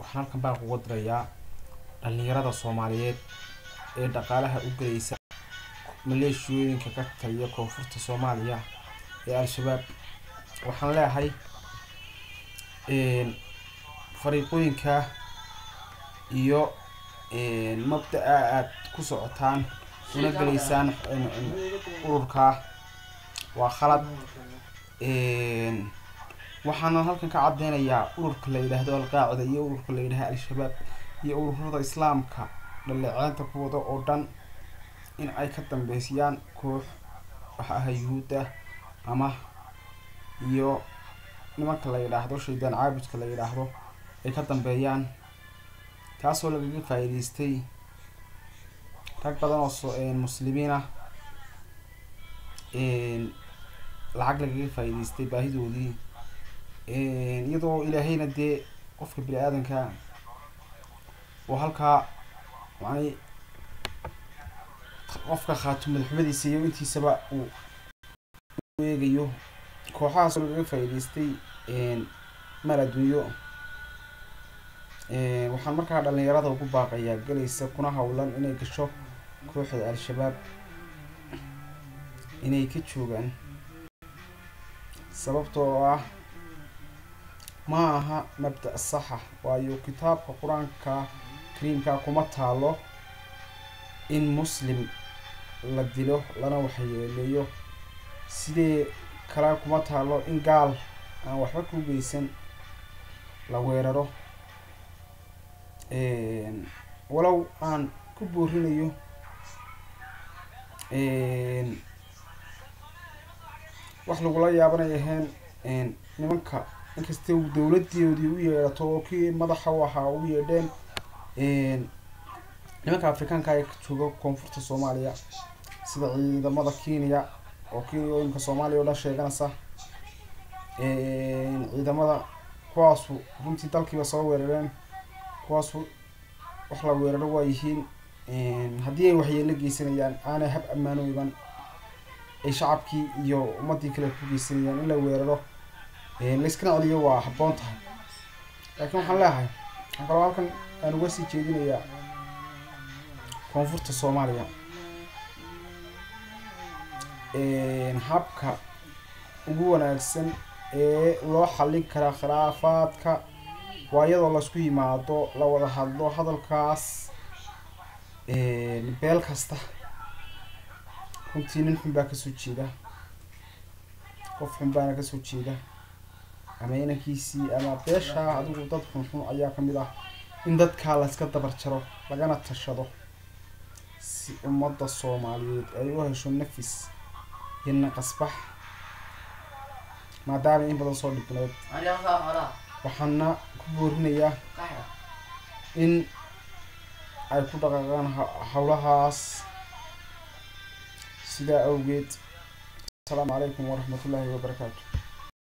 waxaan halkan baa kuga dirayaa dhalinyarada soomaaliyeed ee dhaqaalaha u gelaysa maleeshiyooyinka ka taliya koonfurta soomaaliya ee al-shabaab waxaan leeyahay fariiqooyinka iyo mabda-a aada ku socotaan una gelaysaan ururka waa khalad waxaana halkan ka cadeynayaa ururka la yidhaahdo alqaacida iyo ururka la yidhahdo al-shabaab iyo ururada islaamka dhaleeceynta kuwada oo dhan in ay ka dambeysiyaan koox waxa aha yuhuudda ama iyo nimanka la yidhaahdo shaydaan caabudka la yidhaahdo ay ka dambeeyaan taasoo lagaga faa'iideystay rag badan oo muslimiin ah lacag lagaga faa'iideystay baahidoodii iyadoo ilaahayna dee qofka bini aadanka oo halkaa macnay qofka khaato madaxumadiisa iyo intiisaba uu eegayo kooxahaasoo lagaga faa'iideystay maal adduunyo waxaan markaa dhalinyarada ugu baaqayaa gelaysa kuna howlan inay gasho kooxda al-shabaab inay ka joogaan sababtoo ah ma aha mabda' saxa waayo kitaabka qur-aanka kariimka kuma taalo in muslim la dilo lana waxyeeleeyo sidee kale kuma taalo in gaal aan waxba ku geysan la weeraro walow aan ku boorinayo wax lagula yaabanay ahayn nimanka inkasta dowladoodii u yeedhato oo kii madaxa u ahaa u yeedheen nimanka afrikaanka ee jooga koonfurta soomaaliya sida ciidamada kenya oo kenyooyinka soomaaliya oo dhan sheeganaysa ciidamada kuwaasu runtii dalkiiba soo weerareen kuwaasu wax la weeraro waa yihiin haddii ay waxyeelo geysanayaan aanay hab ammaano iban ay shacabkii iyo ummadii kale ku geysanayaan in la weeraro layskana celiyo waa habboon tahay laakiin waxaan leeyahay waxaan kaloo halkan aan uga sii jeedinayaa koonfurta soomaaliya habka ugu wanaagsan ee loo xallin karaa khilaafaadka waa iyadoo laisku yimaado la wada hadlo hadalkaas beel kasta runtii nin xun baa kasoo jeeda qof xun baana kasoo jeeda ama inankiisii ama beeshaa adigu dad xunxun ayaa kamid ah in dadkaa layska dabar jaro lagana tashado si ummadda soomaaliyeed ay u hesho nafis iyo naqasbax maadaama in badan soo dhibneed waxaana ku boorinayaa in ay ku dhaqaaqaan howlahaas sidaa awgeed asalaamu calaykum waraxmat ullaahi wabarakaatu